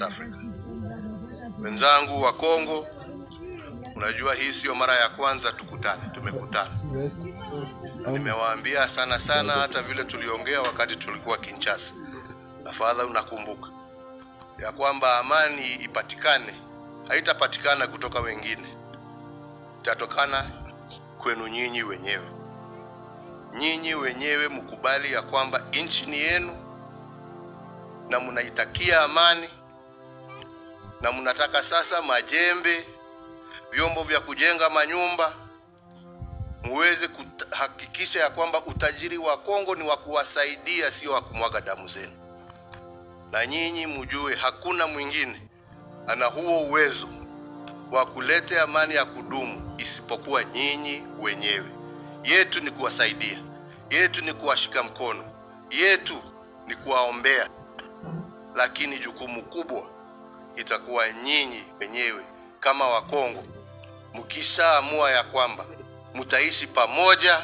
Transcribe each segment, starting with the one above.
Africa. Wenzangu wa Kongo, unajua hii sio mara ya kwanza tukutane, tumekutana na nimewaambia sana sana, hata vile tuliongea wakati tulikuwa Kinshasa. Afadhali unakumbuka ya kwamba amani ipatikane, haitapatikana kutoka wengine, itatokana kwenu nyinyi wenyewe. Nyinyi wenyewe mkubali ya kwamba nchi ni yenu na mnaitakia amani, na mnataka sasa majembe, vyombo vya kujenga manyumba, muweze kuhakikisha ya kwamba utajiri wa Kongo ni wa kuwasaidia, sio wa kumwaga damu zenu. Na nyinyi mjue hakuna mwingine ana huo uwezo wa kuleta amani ya kudumu isipokuwa nyinyi wenyewe. Yetu ni kuwasaidia, yetu ni kuwashika mkono, yetu ni kuwaombea, lakini jukumu kubwa itakuwa nyinyi wenyewe kama Wakongo, mkishaamua ya kwamba mtaishi pamoja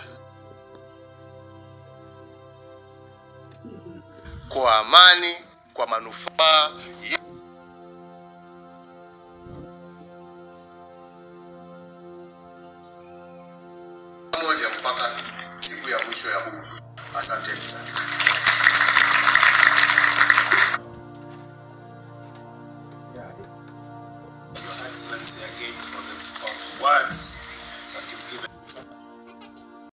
kwa amani, kwa manufaa ye- pamoja mpaka siku ya mwisho ya huu. Asanteni sana. Your Excellency again for the of words